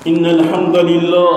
إن الحمد لله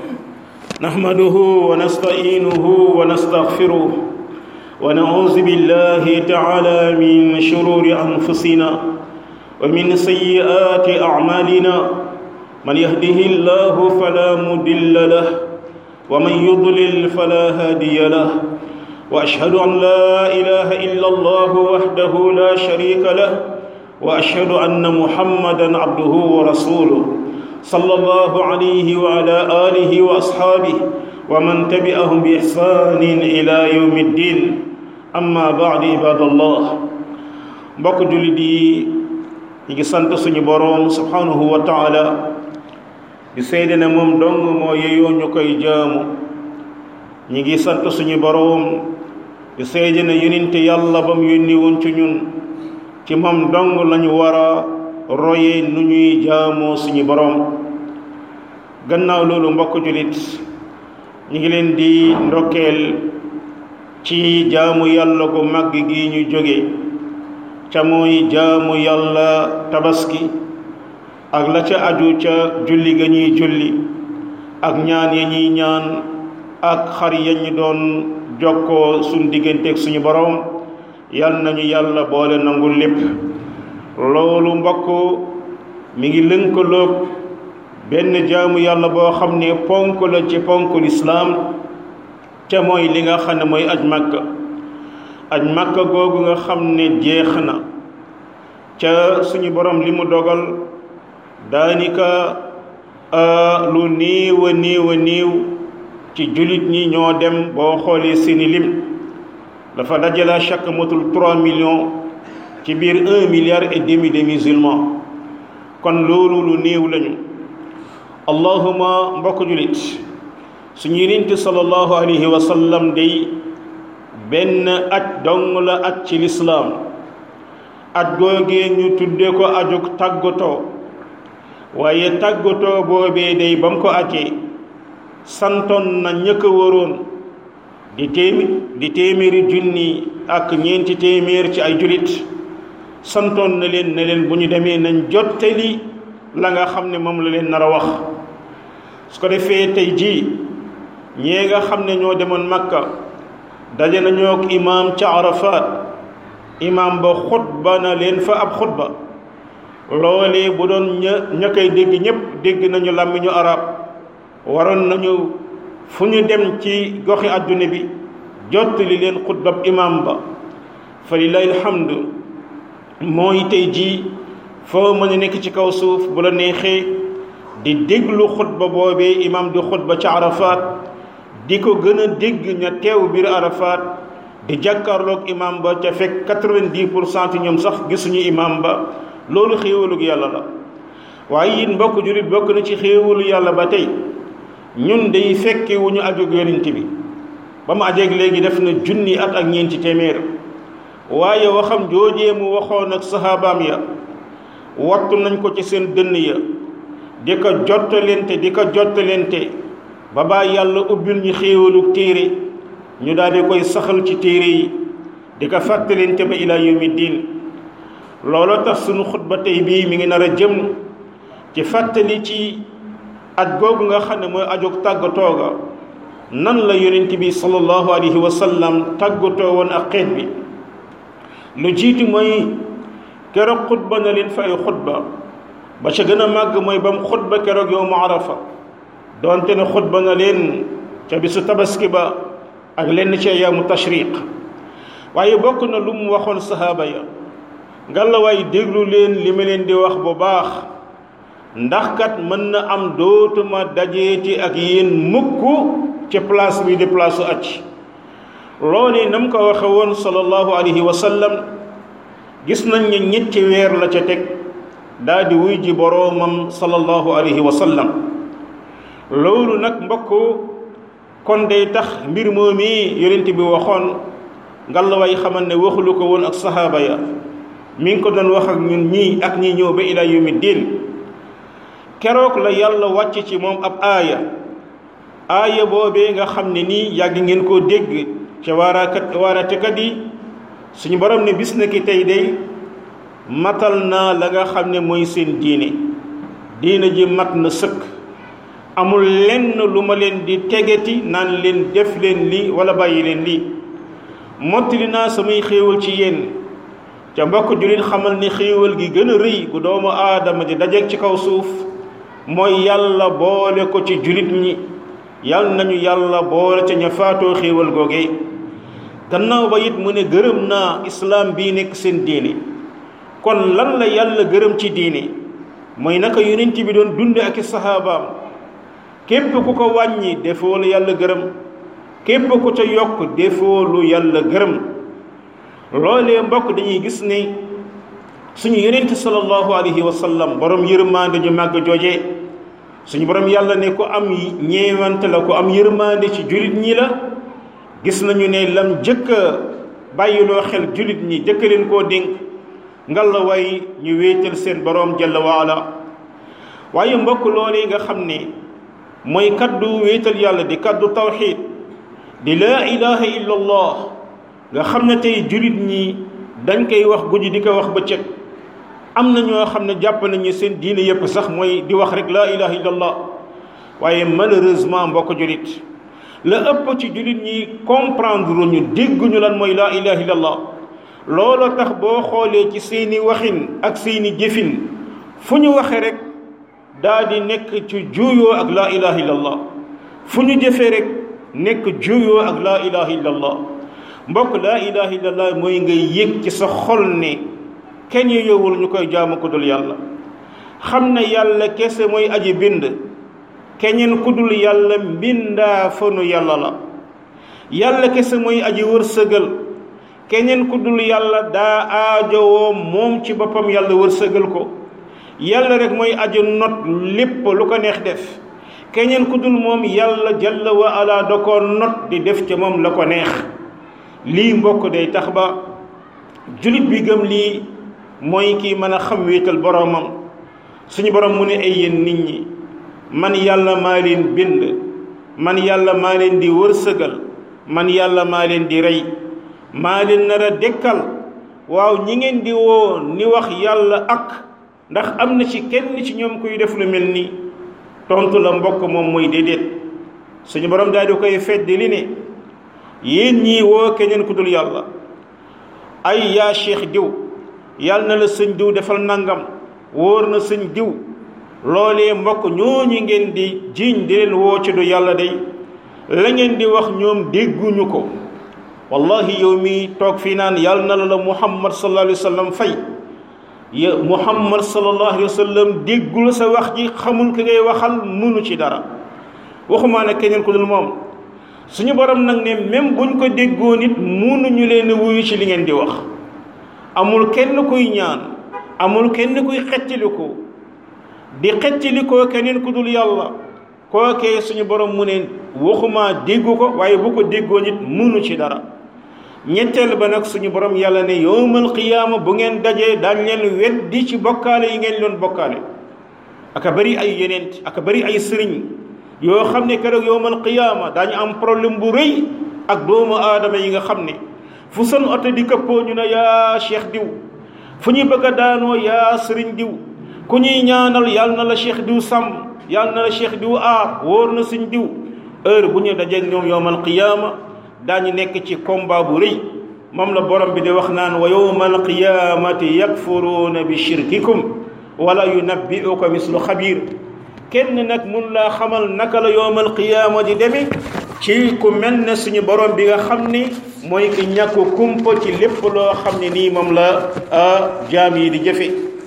نحمده ونستعينه ونستغفره ونعوذ بالله تعالى من شرور أنفسنا ومن سيئات أعمالنا من يهده الله فلا مضل له ومن يضلل فلا هادي له وأشهد أن لا إله إلا الله وحده لا شريك له وأشهد أن محمدا عبده ورسوله صلى الله عليه وعلى آله وأصحابه ومن تبعهم بإحسان إلى يوم الدين أما بعد عباد الله mbokk jullit yi ñu ngi sant suñu boroom subhanahu wa taala di seede ne moom dong moo yeyoo ñu koy jaamu ñi ngi sant suñu boroom di seede ne yonente yàlla ba mu yónni woon ci ñun ci moom dong lañu war a roye nu ñuy jaamoo suñu boroom gannaaw loolu mbokk jullit ñu ngi leen di ndokkeel ci jaamu yàlla gu màgg gi ñu jóge ca mooy jaamu yàlla tabaski ak la ca aju ca julli ga ñuy julli ak ñaan ya ñuy ñaan ak xar ya ñu doon jokkoo suñ digganteeg suñu boroom yal nañu yàlla boole nangul lépp loolu mbokk mi ngi lënkaloog benn jaamu yàlla boo xam ne ponk la ci ponk lislaam ca mooy li nga xam ne mooy aj màkka aj màkka googu nga xam ne jeex na ca suñu borom li mu dogal daanika lu néew a néew a néew ci jullit ñi ñoo dem boo xoolee seeni lim dafa dajala chaque motul 3 millions ci biir 1 milliard et demi de musulmans kon loolu lu néew lañu allahuma mbokk jullit suñu yonent sallallahu alayhi wa sallam day benn aj dong la aj ci lislaam aj googee ñu tudde ko ajug tàggatoo waaye tàggatoo boobee day ba mu ko ajee santoon na ñëkk a waroon di téemi di téeméeri junni ak ñeenti téeméer ci ay julit santoon na leen ne leen bu ñu demee nañ jottali la nga xam ne moom la leen nar a wax su ko defee tey jii ñee nga xam ne ñoo demoon makka daje nañoo ak imaam ca arafat imaam ba xutba na leen fa ab xutba loolee bu doon ña ña koy dégg ñépp dégg nañu làmmiñu arab waroon nañu fu ñu dem ci goxi àdduna bi jottali leen xutbab imaam ba fa lillahi alhamdu mooy tey jii foo mën a nekk ci kaw suuf bu la neexee di déglu xutba boobee imaam di xutba ca arafat di ko gën a dégg ña teew biir arafat di jàkkaarloog imaam ba ca fekk quatre-vingt-dix pour cent ñoom sax gisuñu imaam ba loolu xéewalug yàlla la waaye it mbokk jullit bokk na ci xéewalu yàlla ba tey ñun day fekke wu ñu ajog yonent bi ba mu ajeeg léegi def na junni at ak ñeenti téeméer waaye waxam joojee mu waxoon ak sahabaam ya wattu nañ ko ci seen dënn ya di ko jottalente di ko jottalente ba baa yàlla ubbil ñu xéewalug téere ñu daal di koy saxal ci téere yi di ko fàttalente ba ilaa yawmi diin looloo tax sunu xutba tey bii mi ngi nar a jëm ci fàttali ci aj googu nga xam ne mooy ajog tàggatoo ga nan la yonent bi sallallahu alayhi wa sallam tàggatoo woon ak xeet bi lu jiitu mooy keroog xutba na leen fa ay xutba ba ca gën a màgg mooy ba mu xutba keroog yow mu arafa doonte ne xutba na leen ca bisu tabaski ba ak lenn ci ayaamu tashriq waaye bokk na lu mu waxoon sahaaba ya ngalawaay déglu leen li ma leen di wax bu baax ndax kat mën na am dootuma dajeeti ak yéen mukk ci place bi di place su aj loolu nam ko waxe woon sallallahu alayhi wa sallam gis nañ ne ñetti weer la ca teg daal di wuy ji boroomam sallallahu alayhi wa sallam loolu nag mbokk kon day tax mbir moomi yonent bi waxoon ngalawaay xamal ne waxulu ko woon ak sahaaba ya mi ngi ko doon wax ak ñun ñii ak ñi ñëw ba ila yawmi diin keroog la yàlla wàcc ci moom ab aaya aaya boobee nga xam ne nii yàgg ngeen koo dégg ca waarakat waaratekat yi suñu borom ne bis na ki tey day matal naa la nga xam ne mooy seen diine diine ji mat na sëkk amul lenn lu ma leen di tegeti naan leen def leen lii wala bàyyi leen lii mottali naa samay xéewal ci yéen ca mbokk jullit xamal ni xéewal gi gën a rëy gu doomu aadama di dajeeg ci kaw suuf mooy yàlla boole ko ci jullit ñi yal nañu yàlla boole ca ña faatoo xéewal googee gannaaw ba it mu ne gërëm naa islaam bii nekk seen diine kon lan la yàlla gërëm ci diine mooy naka yonent bi doon dunde ak i saxaabaam képp ku ko wàññi defoo la yàlla gërëm képp ku ca yokk defoo lu yàlla gërëm loolee mbokk dañuy gis ne suñu yonent sallallahu alayhi wa sallam borom yërmande ju màgg jooje suñu borom yàlla ne ku am ñeewante la ku am yërmande ci jullit ñi la gis nañu ne lam jëkk a bàyyiloo xel jullit ñi jëkk leen koo dénk ngalla way ñu wéetal seen borom jalla waala waaye mbokk loolee nga xam ne mooy kaddu wéetal yàlla di kaddu tawxiid di laa ilaha illa allah nga xam ne tey jullit ñi dañ koy wax guddi di ko wax bëccëg am na ñoo xam ne jàpp nañu seen diine yépp sax mooy di wax rek laa ilaha illa allah waaye malheureusement mbokk jullit la ëpp ci jullit ñi comprendre ñu dégguñu lan mooy laa ilaha illa allah loolu tax boo xoolee ci seeni waxin ak seeni jëfin fu ñu waxe rek daa di nekk ci juuyoo ak laa ilaha illa allah fu ñu jëfee rek nekk juuyoo ak laa ilaha illa allah mbokk laa ilaha illa allah mooy ngay yëg ci sa xol ne kenn yowul ñu koy jaamu ko dul yàlla xam ne yàlla kese mooy aji bind keneen ku dul yàlla mbindaa fanu yàlla la yàlla kese mooy aji wërsëgal keneen ku dul yàlla daa aajowoo moom ci boppam yàlla wërsëgal ko yàlla rek mooy aji not lépp lu ko neex def keneen ku dul moom yàlla jalla wa ala da ko not di def ca moom la ko neex lii mbokk day tax ba julit bi gëm lii mooy kii mën a xam wéetal boroomam suñu borom mu ne ay yéen nit ñi man yàlla maa leen bind man yàlla maa leen di wërsëgal man yàlla maa leen di rey maa leen nar a dekkal waaw ñi ngeen di woo ni wax yàlla ak ndax am na ci kenn ci ñoom kuy def lu mel nii tontu la mbokk moom mooy déedéet suñu borom daal di koy fedd li ne yéen ñii woo keneen ku dul yàlla ay yaa cheikh diw yàlla na la sëñ diw defal nangam wóor na sëñ diw loolee mbokk ñooñu ngeen di jiiñ di leen woo ci du yàlla day la ngeen di wax ñoom dégguñu ko wallahi yow mi toog fii naan yàlla na la la muhammad sallallahu alayhi wa sallam fay ya muhammad sallallahu alayhi wa sallam déggul sa wax ji xamul ki ngay waxal mënu ci dara waxumaa ne keneen ku dul moom suñu borom nag ne même buñ ko déggoo nit mënuñu leen wuyu ci li ngeen di wax amul kenn kuy ñaan amul kenn kuy xettiliku di xettalikoo keneen ku dul yàlla kookee suñu borom mu ne waxumaa déggu ko waaye bu ko déggoo nit mënu ci dara ñetteel ba nag suñu borom yàlla ne yowmal qiyaama bu ngeen dajee daañ leen weddi ci bokkaale yi ngeen doon bokkaale aka bari ay yeneent aka bari ay sëriñ yoo xam ne keroog yowmal qiyaama daañu am problème bu rëy ak doomu aadama yi nga xam ne fu seen oto di këppoo ñu ne yaa cheikh diw fu ñuy bëgg a daanoo yaa sëriñ diw ku ñuy ñaanal yàlla na la cheikh diw sàmm yàlla na la cheikh diw aar wóor na suñ diw heure bu ñu dajeeg ñoom yowmal qiyaama daañu nekk ci combat bu rëy moom la borom bi di wax naan wa yowmal qiyaamati yakfuruuna bi shirkikum wala yunabbi'uka mislu xabiir kenn nag mun laa xamal naka la yowmal qiyaama di demee ci ku mel ne suñu borom bi nga xam ni mooy ki ñàkk kumpa ci lépp loo xam ne nii moom la jaam yi di jëfe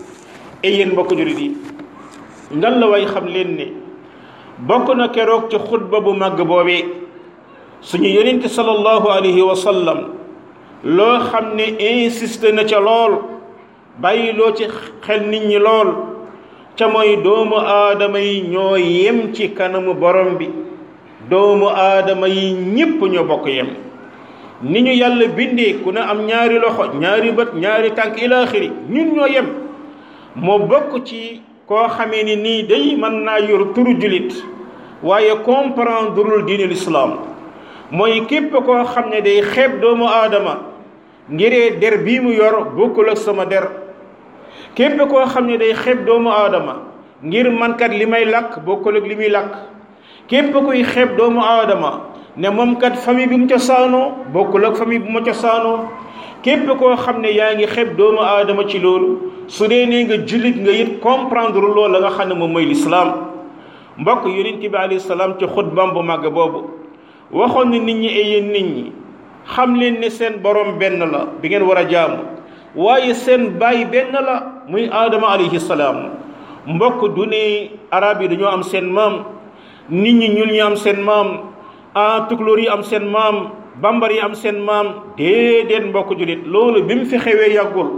e yéen mbokk jullit yi ngan la way xam leen ne bokk na keroog ci xutba bu màgg boobee suñu yonent sallallahu alayhi wa sallam loo xam ne insisté na ca lool bàyyi loo ci xel nit ñi lool ca mooy doomu aadama yi ñoo yem ci kanamu borom bi doomu aadama yi ñépp ñoo bokk yem ni ñu yàlla bindee ku ne am ñaari loxo ñaari bët ñaari tànk ilaaxiri ñun ñoo yem moo bokk ci koo xamee ni nii day mën naa yor turu julit waaye comprendreul diine lislaam mooy képp koo xam ne day xeeb doomu aadama ngiree der bii mu yor bokkul ak sama der képp koo xam ne day xeeb doomu aadama ngir mankat li may làkk bokkul ak li muy làkk képp kuy xeeb doomu aadama ne moom kat famille bi mu cosaanoo bokkul ak famille bu ma cosaanoo képp koo xam ne yaa ngi xeeb doomu aadama ci loolu su dee nee nga jullit nga it comprendre loolu la nga xam ne moom mooy lislaam mbokk yonent bi alayhi salaam ci xutbaam bu màgg boobu waxoon ne nit ñi ay yéen nit ñi xam leen ne seen borom benn la bi ngeen war a jaamu waaye seen baay benn la muy aadama alayhi salaam mbokk du ne arab yi dañoo am seen maam nit ñi ñuul ñi am seen maam ah tukulóor yi am seen maam bambar yi am seen maam déedéet mbokk jullit loolu bi mu fi xewee yàggul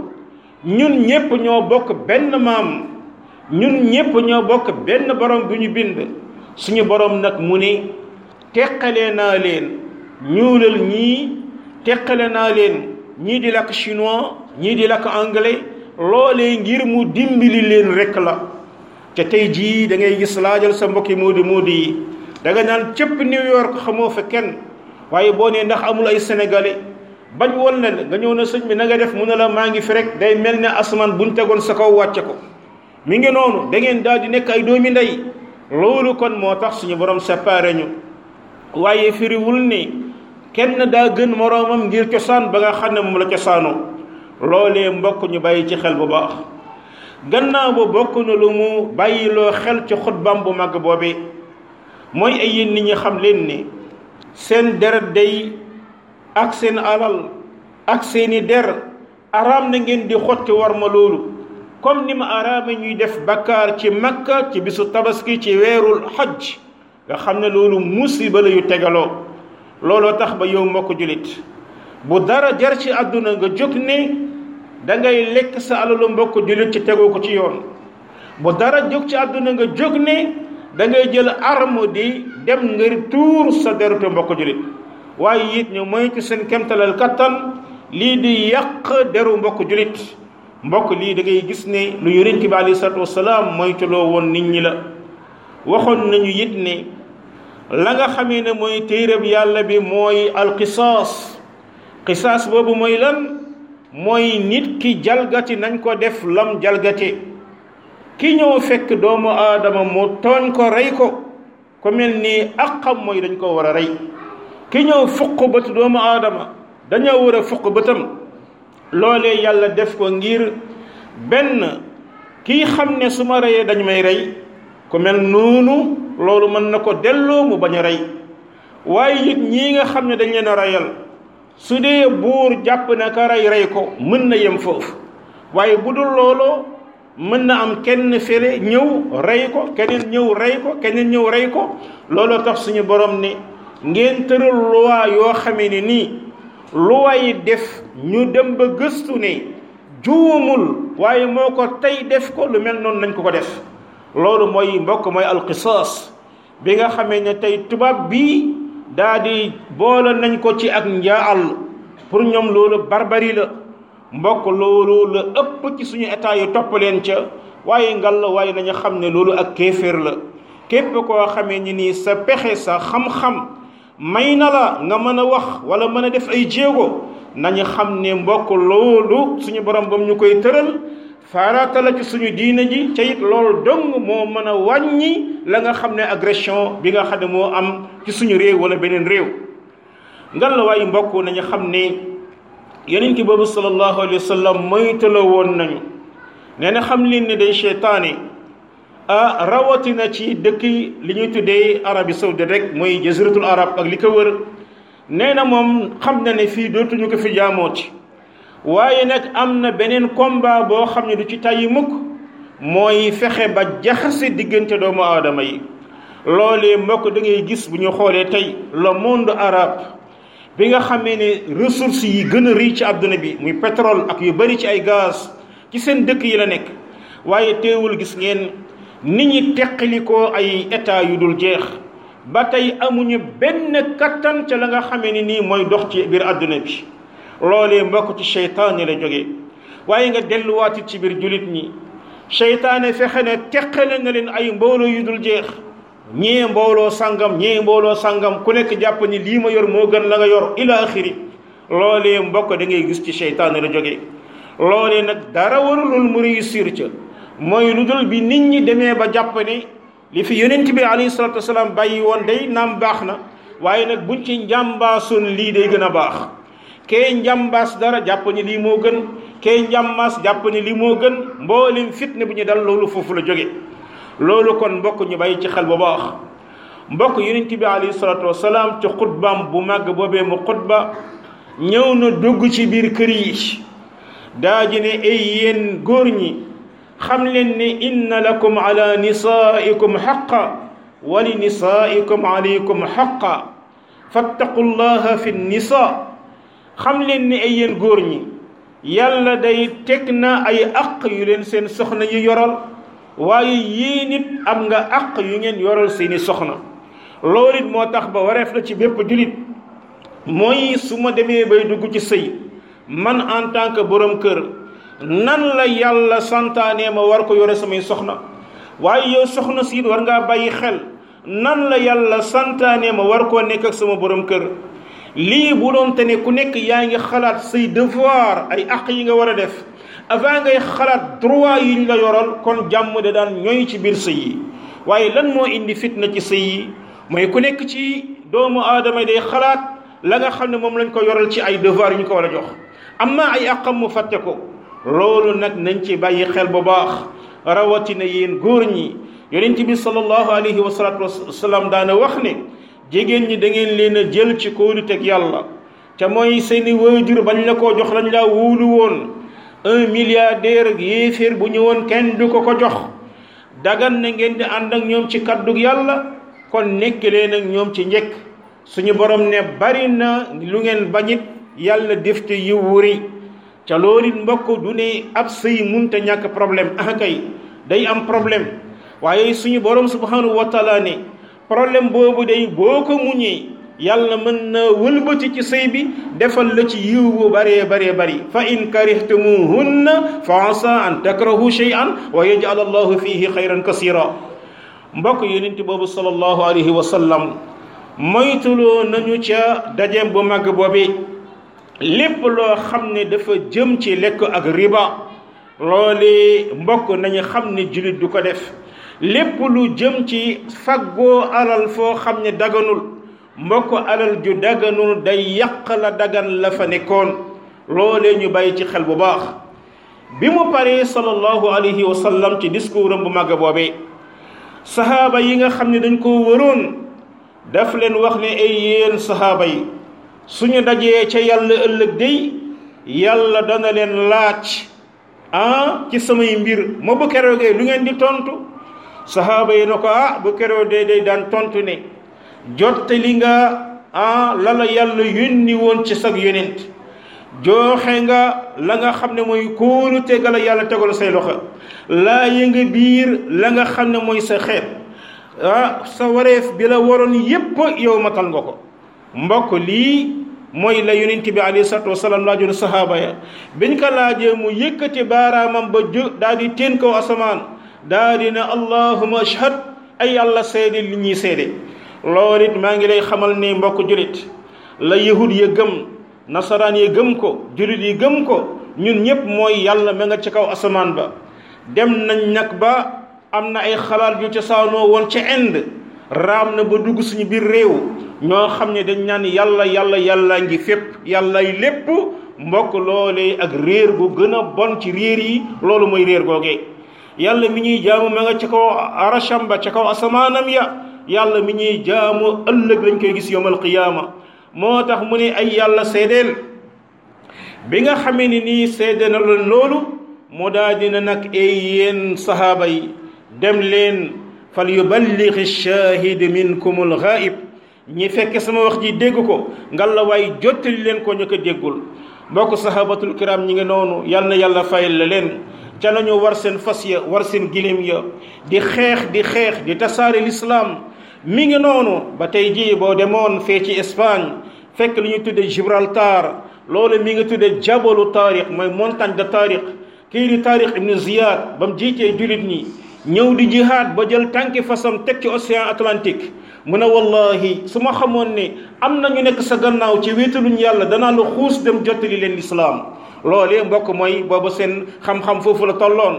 ñun ñépp ñoo bokk benn maam ñun ñépp ñoo bokk benn borom bu ñu bind suñu borom nag mu ne teqale naa leen ñuulal ñii teqale naa leen ñii di lakk chinois ñii di lakk anglais loolee ngir mu dimbali leen rek la te tey jii da ngay gis laajal sa mbokki moodi moodi yi da nga naan cëpp New York xamoo fa kenn waaye boo nee ndax amul ay sénégalais bañ woon na nga ñëw na sëñ bi na nga def mu ne la maa ngi fi rek day mel ne asamaan buñ tegoon sa kaw wàcce ko mi ngi noonu da ngeen daal di nekk ay doomi ndey loolu kon moo tax suñu borom séparé ñu waaye firiwul ni kenn daa gën moroomam ngir cosaan ba nga xam ne moom la cosaanoo loolee mbokk ñu bàyyi ci xel bu baax gannaaw ba bokk na lu mu bàyyiloo xel ci xutbaam bu mag boobee mooy ay yéen nit ñi xam leen ni seen deret day ak seen alal ak seeni der araam na ngeen di xotti war ma loolu comme ni ma araama ñuy def bakkaar ci makka ci bisu tabaski ci weerul xaj nga xam ne loolu musiba la yu tegaloo looloo tax ba yow mbokk julit bu dara jar ci àdduna nga jóg ne da ngay lekk sa alalu mbokk julit ci tegoo ko ci yoon bu dara jóg ci àdduna nga jóg ne da ngay jël arme di dem ngir tuur sa derutu mbokk julit waaye it ñu moytu seen kemtalal kattan lii di yàq deru mbokk julit mbokk lii da ngay gis ne lu yonent bi alayhi salaatu wasalaam moytuloo woon nit ñi la waxoon nañu it ne la nga xamee ne mooy téereb yàlla bi mooy alqisaas qisaas boobu mooy lan mooy nit ki jalgati nañ ko def lam jalgati ki ñëw fekk doomu aadama mu tooñ ko rey ko ku mel ni aqam mooy dañ ko war a rey ki ñëw fuq bët doomu aadama dañoo war a fuq bëtam loolee yàlla def ko ngir benn kii xam ne su ma reyee dañ may rey ku mel noonu loolu mën na ko delloo mu bañ a rey waaye it ñii nga xam ne dañ leen a reyal su dee buur jàpp na ka rey rey ko mën na yem foofu waaye bu dul looloo mën na am kenn fere ñëw rey ko keneen ñëw rey ko keneen ñëw rey ko looloo tax suñu borom ne ngeen tëral loi yoo xamee ne nii loi yi def ñu dem ba gëstu ne juumul waaye moo ko tey def ko lu mel noonu nañ ko ko def loolu mooy mbokk mooy alqisaas bi nga xamee ne tey tubaab bii daa di boole nañ ko ci ak njaal pour ñoom loolu barbarie la mbokk loolu la ëpp ci suñu état yi topp leen ca waaye ngal la waaye nañu xam ne loolu ak kéeféer la képp koo xamee ni nii sa pexe sa xam-xam may na la nga mën a wax wala mën a def ay jéego nañu xam ne mbokk loolu suñu borom bam ñu koy tëral farata la ci suñu diina ji ca it loolu dong moo mën a wàññi la nga xam ne agression bi nga xam ne moo am ci suñu réew wala beneen réew ngal la waaye mbokk nañu xam ne yonent ki boobu sallallahu alayhi wa sallam moytaloo woon nañu nee na xam leen ne day cheytaane ah rawatina ci dëkk li ñuy tuddee Arabie saoudite rek mooy jaziratul arab ak li ko wër nee na moom xam na ne fii dootuñu ko fi jaamooti waaye nag am na beneen combat boo xam ne du ci tàyyi mukk mooy fexe ba jaxase diggante doomu aadama yi loolee mbokk da ngay gis bu ñu xoolee tey le monde arabe bi nga xamee ne ressources yi gën a rëy ci àdduna bi muy pétrole ak yu bari ci ay gaz ci seen dëkk yi la nekk waaye teewul gis ngeen nit ñi teqalikoo ay état yu dul jeex ba tey amuñu benn kattan ca la nga xamee ni nii mooy dox ci biir àdduna bi loolee mbokk ci seytaane la jógee waaye nga delluwaati ci biir julit ñi seytaane fexe ne teqale na leen ay mbooloo yu dul jeex ñee mbooloo sangam ñee mbooloo sangam ku nekk jàpp ni lii ma yor moo gën la nga yor ila axiri loolee mbokk da ngay gis ci seytaane la jógee loolee nag dara warulul mu réussir ca mooy lu dul bi nit ñi demee ba jàpp ne li fi yonent bi alayhi salatu wasalaam bàyyi woon day naam baax na waaye nag buñ ci njàmbaasoon lii day gën a baax kee njàmbaas dara jàpp ni lii moo gën kee njàmbaas jàpp ni lii moo gën mboolem fitne bu ñu dal loolu foofu la jóge loolu kon mbokk ñu bàyyi ci xel bu baax mbokk yonent bi alayhi salatu wasalaam ci xutbaam bu màgg boobee mu xutba ñëw na dugg ci biir kër yi daa ji ne ay yéen góor ñi xam leen ne inna lakum ala nisaikum xaqa wa li nisaikum alaykum xaqa fattaqu llaha fi nisa xam leen ne ay yéen góor ñi yàlla day teg na ay aq yu leen seen soxna yu yoral waaye yéen it am nga aq yu ngeen yoral seeni soxna loolu it moo tax ba wareef la ci bépp julit mooy su ma demee bay dugg ci sëy man en tant que borom kër nan la yàlla santaane ma war ko yore samay soxna waaye yow soxna siit war ngaa bàyyi xel nan la yàlla santaane ma war koo nekk ak sama borom kër lii bu doon te ne ku nekk yaa ngi xalaat say devoir ay àq yi nga war a def avant ngay xalaat droit yi ñu la yoral kon jàmm de daan ñooy ci biir sëy yi waaye lan moo indi fitna ci sëy yi mooy ku nekk ci doomu aadama day xalaat la nga xam ne moom lañ ko yoral ci ay devoir yu ñu ko war a jox am na ay àqam mu fàtte ko loolu nag nañ ci bàyyi xel bu baax rawatina yéen góor ñi yonent bi sallallahu alayhi wa salatu wasalaam daana wax ne jigéen ñi da ngeen leen a jël ci kóoluteg yàlla te mooy seeni waajur bañ la koo jox lañ laa wóolu woon un milliardaire yéeféer bu ñëwoon kenn du ko ko jox dagan na ngeen di ànd ak ñoom ci kaddug yàlla kon nekk leen ak ñoom ci njëkk suñu borom ne bari na lu ngeen bañit yàlla def te yiw wuri ca loolu it mbokk du ne ab sëy munte ñàkk problème ah kay day am problème waaye suñu borom subhanahu wa taala ne problème boobu day boo ko muñee yàlla mën na wëlbati ci sëy bi defal la ci yiw bu baree baree bari fa in karihtumuhunna fa asa an takrahu shay'an wa yaj'al allahu fihi xayran kasira mbokk yonent boobu sallallahu alayhi wa sallam moytuloo nañu ca dajeem bu màgg boobi lépp loo xam ne dafa jëm ci lekk ak riba loole mbokk nañu xam ne jullit du ko def lépp lu jëm ci faggoo alal foo xam ne daganul mbokk alal ju daganul day yàq la dagan la fa nekkoon loolee ñu bàyyi ci xel bu baax bi mu paree sallallahu alayhi wa sallam ci discours am bu màgg boobee sahaaba yi nga xam ne dañ koo wëroon daf leen wax ne ay yéen sahaaba yi suñu dajee ca yàlla ëllëg day yàlla dana leen laaj ah ci samay mbir ma bu keroogee lu ngeen di tontu sahaaba yi na ko ah bu keroogee day daan tontu ne jottali nga ah la la yàlla yónni woon ci sag yonent jooxe nga la nga xam ne mooy kóolu tegal la yàlla tegal say loxo laa yënga biir la nga xam ne mooy sa xeet ah sa wareef bi la waroon yépp yow matal nga ko mbokk lii mooy la yonent bi alayhi salatu wasalaam laajoon sahaaba ya biñ ko laajee mu yëkkati baaraamam ba ju daal di teen kaw asamaan daal di ne allahuma ashhad ay yàlla seede li ñuy seede loolu it maa ngi lay xamal ne mbokk julit la yahud ya gëm nasaraan ya gëm ko julit yi gëm ko ñun ñëpp mooy yàlla ma nga ci kaw asamaan ba dem nañ nag ba am na ay xalaat yu cosaanoo woon ca Inde raam na ba dugg suñu biir réew ñoo xam ne dañ naan yàlla yàlla yàlla ngi fépp yàllay lépp mbokk loolee ak réer gu gën a bon ci réer yi loolu mooy réer googee yàlla mi ñuy jaamu ma nga ca kaw arasham ba ca kaw asamaanam ya yàlla mi ñuy jaamu ëllëg lañ koy gis yowmal qiyaama moo tax mu ne ay yàlla seedeel bi nga xamee ni nii seede na leen loolu mu daal dina nag ay yéen sahaaba yi dem leen fal yuballigh shahid minkum al ghaib ñi fekk sama wax ji dégg ko ngalla waay jottali leen ko ñu ko déggul mbokk sahabatul kiram ñi ngi noonu yal na yàlla fayal la leen ca nañu war seen fas ya war seen gilim ya di xeex di xeex di tasaare l'islam mi ngi noonu ba tey jii boo demoon fee ci Espagne fekk li ñuy tudde Gibraltar loolu mi ngi tudde jabalu taarix mooy montagne de taarix kii di taarix ibnu Ziyad ba mu jiitee jullit ñi ñëw di jihaad ba jël tànki fasam teg ci océan Atlantique mu ne wallahi su ma xamoon ne am na ñu nekk sa gannaaw ci wéetaluñ yàlla danaa la xuus dem jottali leen lislaam loolee mbokk mooy booba seen xam-xam foofu la tolloon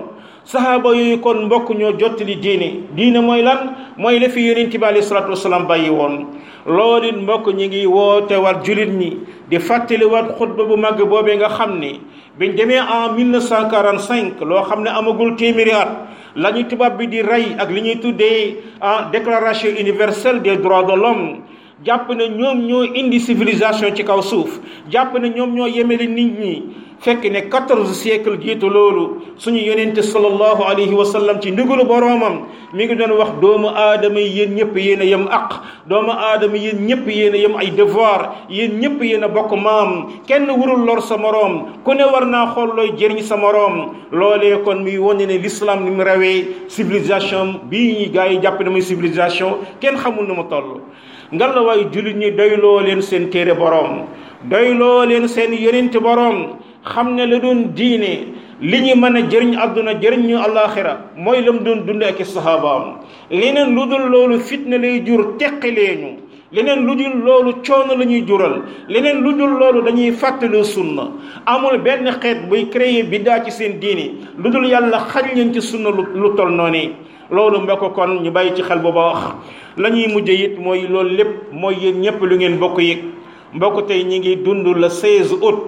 sahaaba yooyu kon mbokk ñoo jottali diine diine mooy lan mooy la fi yonent bi alayhi salaatu wasalaam bàyyi woon loolu it mbokk ñi ngi woote war julit ñi di fàttali war xutba bu màgg boobee nga xam ni biñ demee en 1945 loo xam ne amagul téeméeri at la ñu tubaab bi di rey ak li ñuy tuddee en déclaration universelle des droits de l'homme jàpp ne ñoom ñoo indi civilisation ci kaw suuf jàpp ne ñoom ñoo yemele nit ñi fekk ne quatorze siècle jiitu loolu suñu yonente sallallahu alayhi wa sallam ci ndigalu boroomam mi ngi doon wax doomu aadama yi yéen ñëpp yéen a yem aq doomu aadama yéen ñëpp yéen a yem ay devoir yéen ñëpp yéen a bokk maam kenn warul lor sa moroom ku ne war naa xool looy jëriñ sa moroom loolee kon muy wane ne l'islam ni mu rawee civilisation bii ñi gars yi jàpp ne muy civilisation kenn xamul nu mu toll ngal la waaye jullit ñi doyloo leen seen téere boroom doyloo leen seen yonente boroom xam ne la doon diine li ñu mën a jëriñ àdduna jëriñ ñu àllaaxira mooy la mu doon dund ak i saxaabaam leneen lu dul loolu fitna lay jur teqileeñu leneen lu dul loolu coono la ñuy jural leneen lu dul loolu dañuy fàttali sunna amul benn xeet buy créer biddaa ci seen diine lu dul yàlla xañ leen ci sunna lu lu tol noonu loolu mbokk kon ñu bàyyi ci xel bu baax la ñuy mujj it mooy loolu lépp mooy yéen ñëpp lu ngeen bokk yëg mbokk tey ñi ngi dund le 16 août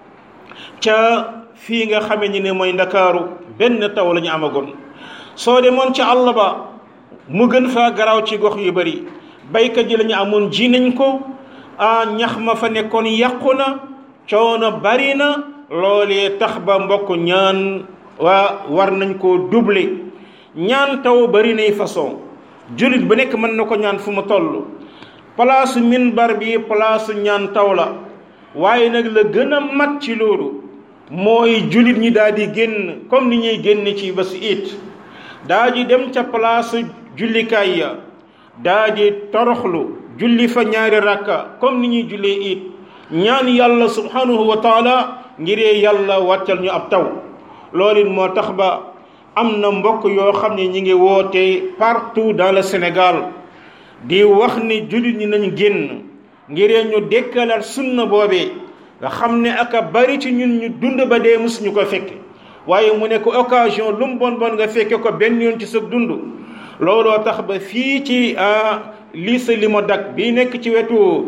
ca fii nga xame ni ne mooy ndakaaru benn taw la ñu amagoon soo demoon ca àll ba mu gën faa garaaw ci gox yu bari baykat yi la ñu amoon ji nañ ko a ñax ma fa nekkoon yàqu na coono bari na loolee tax ba mbokk ñaan waa war nañ koo doubler ñaan taw bari nay façon jullit bu nekk mën na ko ñaan fu mu toll palaasu minbar bi palaasu ñaan taw la waaye nag la gën a mat ci loolu mooy jullit ñi daal di génn comme ni ñuy génn ci bés it daa di dem ca palaasu jullikaay ya daa di toroxlu julli fa ñaari rakka comme ni ñuy jullee it ñaan yàlla subhanahu wa taala ngiree yàlla wàccal ñu ab taw loolu it moo tax ba am na mbokk yoo xam ne ñi ngi woote partout dans le Sénégal di wax ni jullit ñi nañ génn ngiree ñu dekkalaat sunna boobee nga xam ne aka bari ci ñun ñu dund ba dee musuñu ko fekke waaye mu nekk occasion lu mu bon bon nga fekke ko benn yoon ci sa dund looloo tax ba fii ci lycée Limodak bi nekk ci wetu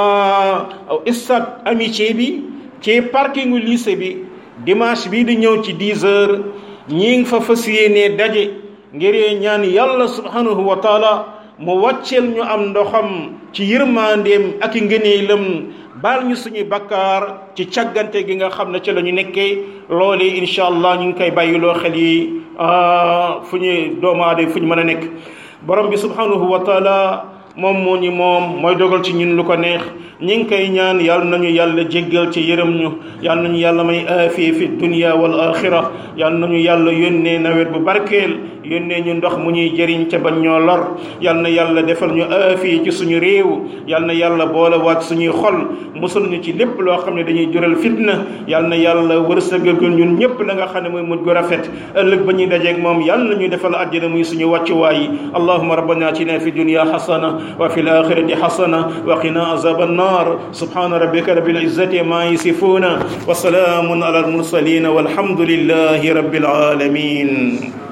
stade amitié bi ci parkingu lycée bi dimanche bii di ñëw ci 10 heures ñi ngi fa fas yéenee daje ngir ñaan yàlla subhanahu wa taala mu wàcceel ñu am ndoxam ci yërmandeem ak i ngëneelam baal ñu suñuy bakkaar ci càggante gi nga xam ne ci la ñu nekkee loolee incha allah ñu ngi koy bàyyiloo xel yi fu ñu doomu aadama fu ñu mën a nekk borom bi subhanahu wa taala moom moo ñu moom mooy dogal ci ñun lu ko neex ñi ngi koy ñaan yàlla nañu yàlla jéggal ci yërëm ñu yàlla nañu yàlla may aafiya fi dunya wal axira yàlla nañu yàlla yónnee nawet bu barkeel yónnee ñu ndox mu ñuy jëriñ ca bañ ñoo lor yàlla na yàlla defal ñu aafiya ci suñu réew yàlla na yàlla boole waat suñuy xol musul ñu ci lépp loo xam ne dañuy jural fitna yàlla na yàlla wërsëgal ñun ñëpp la nga xam ne mooy mujj gu rafet ëllëg ba ñuy dajeeg moom yàlla na ñu defal àjjana muy suñu wàccuwaay allahumma rabbana atina fi dunya hasana wa fil akhirati hasana wa qina azaban nar subhana rabbika rabbil izzati ma yasifuna wa salamun ala al mursalin walhamdulillahi rabbil alamin